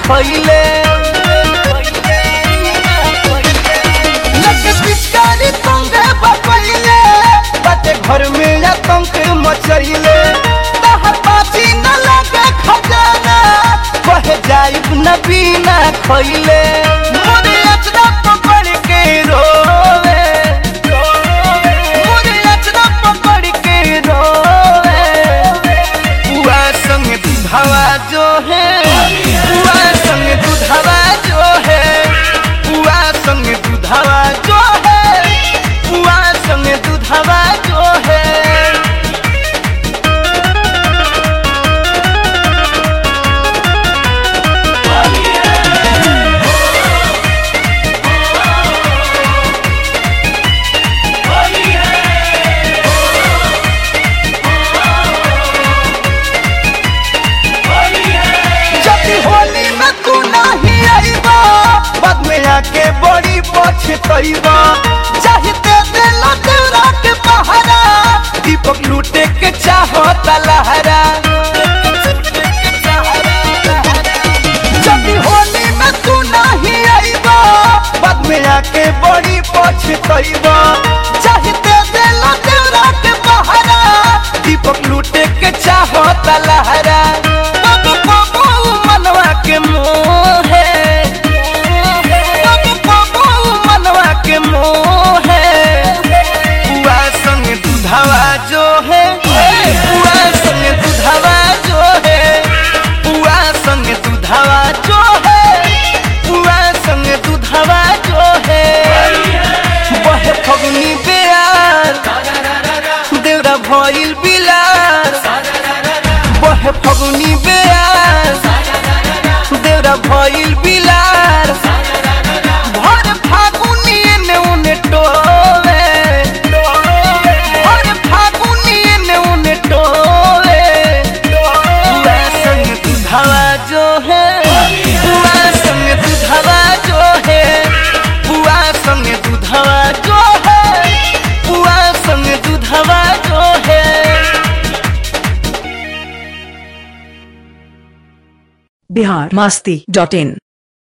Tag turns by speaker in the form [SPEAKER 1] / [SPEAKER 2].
[SPEAKER 1] खइले लगे पिचकारी संगे बकइले बाटे घर में आतंक मचइले तहर पाची न लगे खजाना कहे जाइब न बिना खइले मोरे अचरा पकड़ के रोवे मोरे अचरा पकड़ के रोवे बुआ संग दूधावा जो है बुआ संग दूधावा जो है बुआ संग दूधावा जो है बुआ संग दूधावा जो है जब होली में तू नहीं आईबा बाद में आके बड़ी पछतईबा चाहते दिल तेरा के पहरा दीपक लूटे के चाहता लहरा जब होली में तू नहीं आईबा बाद में आके बड़ी पछतईबा चाहते दिल तेरा के पहरा दीपक लूटे के चाहता लहरा बाबू बाबू मनवा के मोहे बाबू बाबू मनवा के मोहे बुआ संग दूधावा जो है बुआ संग दूधावा जो है बुआ संग दूधावा जो है बुआ संग दूधावा जो है बहे फगुनी बेयार देवरा भइल बिलार बहे फगुनी बेयार देवरा भइल बिलार भर फागुनी एने उने टोवे भर फागुनी एने उने टोवे बुआ संग दूधावा जो है बुआ संग दूधावा जो है बुआ संग दूधावा जो है बुआ संग दूधावा जो है
[SPEAKER 2] बिहार मस्ती डॉट इन